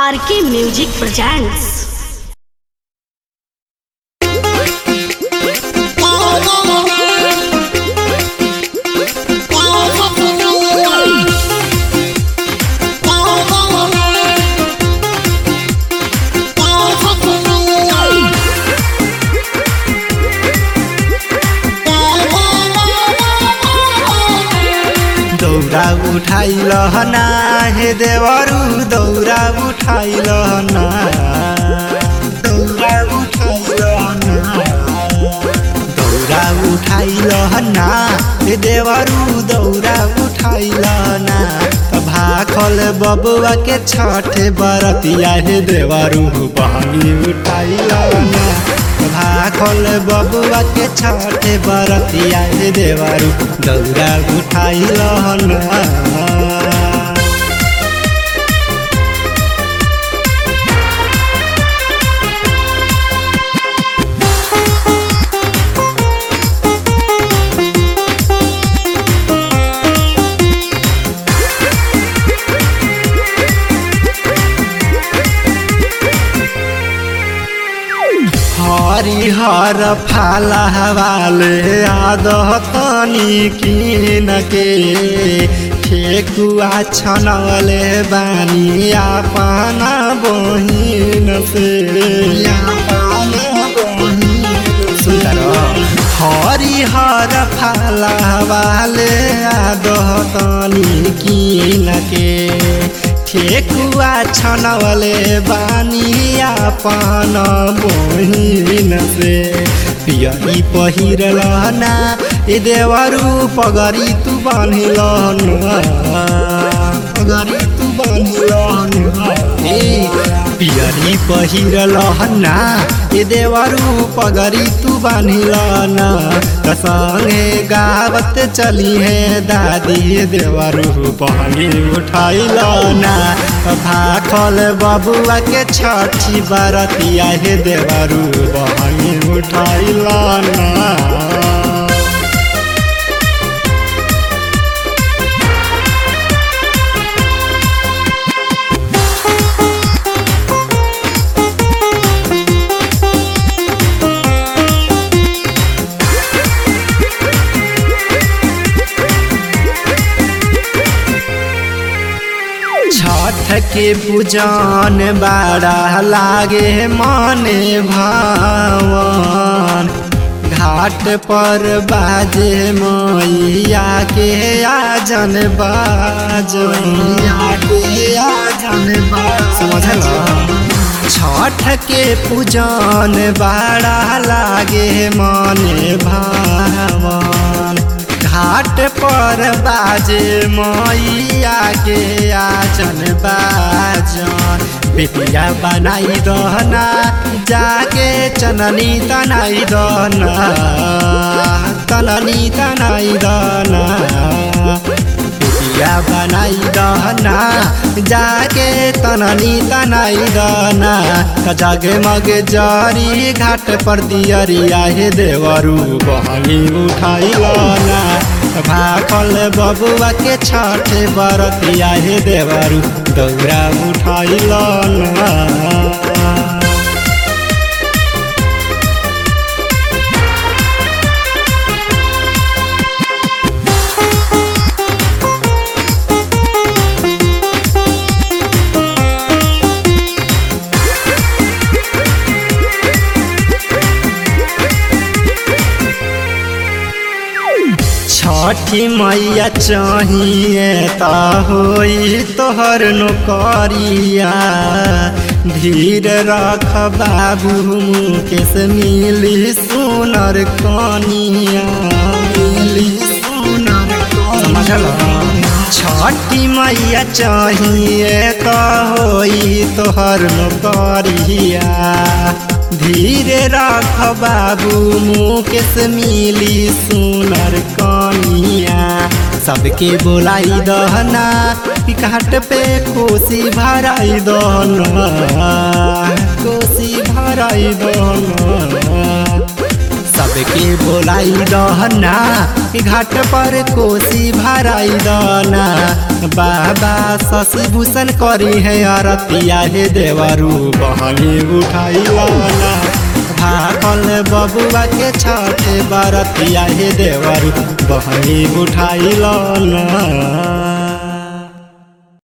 आर के music presents दौरा उठाइल ना हे देवरु दौरा उठाइल ना दौरा उठाइल ना दौरा उठाइल ना हे देवरु दौरा उठाइल ना भाखल बबुआ के छठे बरतिया हे देवरु बहनी उठाइल ना भाखल बबुआ के छठे बरतिया हे देवरु दौरा उठाइल ना हरिहर फालवाले आदतनी किन के ठेकुआ छनवले बानी आपना बहिन से सुन्दर हरिहर फालवाले आदतनी किन के ठेकुआ छनवले बानी आपन बहिन से पियरी पहिरल ना ए देवरु पगरी तू बान्हिल पगरी तू बान्हिल ए पियरी पहिरल ना ए देवरु पगरी तू बान्हिल ना संगे गावत चली है दादी देवरु पहनी उठाइल ना भाखल बबुआ के छठी बरतिया हे देवरु बहनी उठाइल ना छठ के पूजन बड़ा लागे मने भावन घाट पर बाजे मैया के आजन बाजन के आजन समझल छठ के पूजन बड़ा लागे मने भावन घाट पर बाजे मैया के आचन बाजन बेटिया बनाई दहना जाके चननी तनाई दहना तननी तनाई दहना बेटिया बनाई दहना जाके तननी तनाई दहना जगे मगे जरी घाट पर दियरिया हे देवरू बहनी उठाइलना भाखल बबुआ के छठे बरतिया हे देवरू दौरा उठाइलना छठी मैया चाहिए ता होई तोहर नौकरिया धीर रख बाबू मुकेश मिली सुनर कनिया मिली सुनर समझल छठी मैया चाहिए ता होई तोहर नौकरिया धीरे राख बाबू मुकेश मिली सुनर कनिया सबके बोलाई दहना घाट पे कोसी भराई दहना कोसी भराई दहना सब सबके बोलाई दहना घाट पर कोसी भराई दना बाबा शशि भूषण करी है अरतिया हे देवरू बहनी उठाई लना भाकल बबुआ के छठे बरतिया हे देवरू बहनी उठाई लना